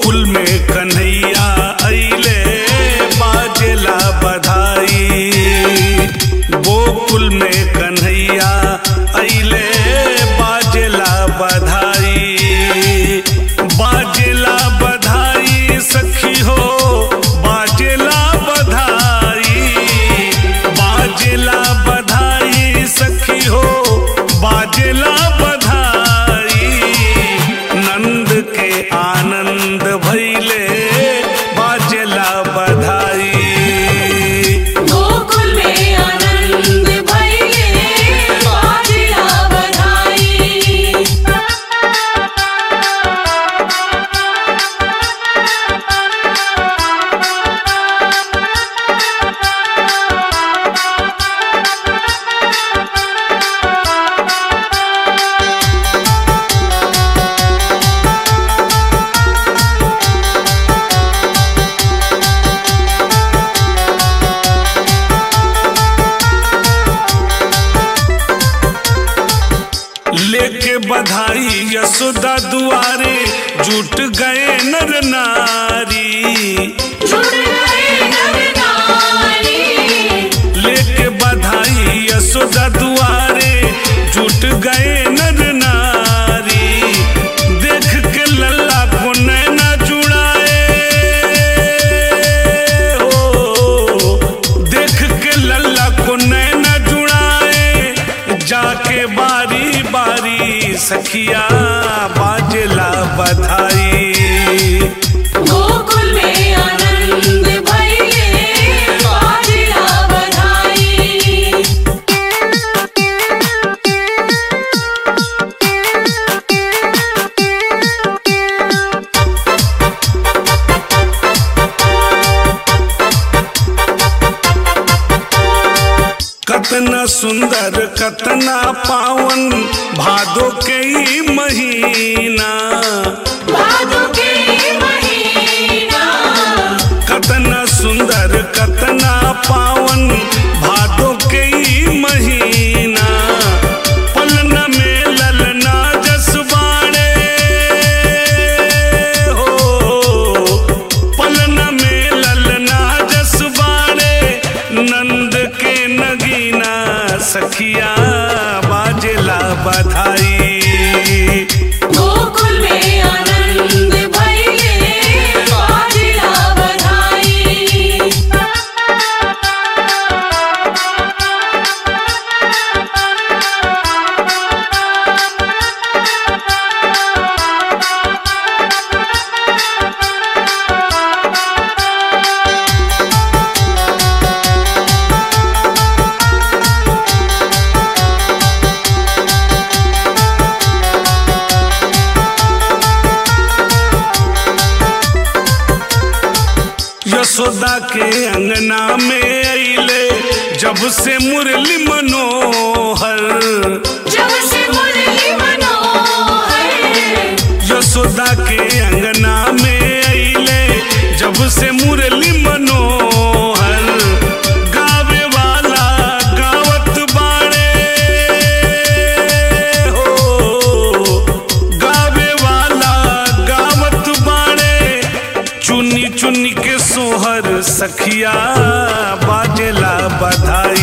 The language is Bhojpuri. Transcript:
गोकुल में कन्हैया अइले बाजेला बधाई गोकुल में कन्हैया अइले बाजेला बधाई बाजेला बधाई सखी हो बाजेला बधाई बाजेला बधाई सखी हो बाजेला बधाई नंद के आनंद भैले बाजेला बधाई गोकुल में आनंद भइले बाजेला बधाई लेके बधाई यशोदा दुआरे जुट गए नर नारी जुड़ गए नर नारी लेके बधाई यशोदा दुआरे जुट गए नर नारी देख के लल्ला को नैना जुड़ाए हो देख के लल्ला को नैना जुड़ाए जाके बारी बारी सखिया बाजला बधाई गोकुल में आनंद भइले बाजेला बधाई कतना सुंदर कतना पावन भादो के ई महीना भादो के महीना कतना सुंदर कतना पावन भादो के ई महीना पलन में ललना जसबाड़े हो पलन में ललना जसबाड़े नंद के नगीना सखिया बाजेला बधाई गोकुल में आनंद भइले बाजेला बधाई यशोदा के अंगना में अइले जब से मुरली मनोहर जब से मुरली मनोहर यशोदा के अंगना में अइले जब से मुरली मनोहर गावे वाला गावत बाड़े हो गावे वाला गावत बाड़े चुनी चुनी के सोहर सखिया बाजेला बधाई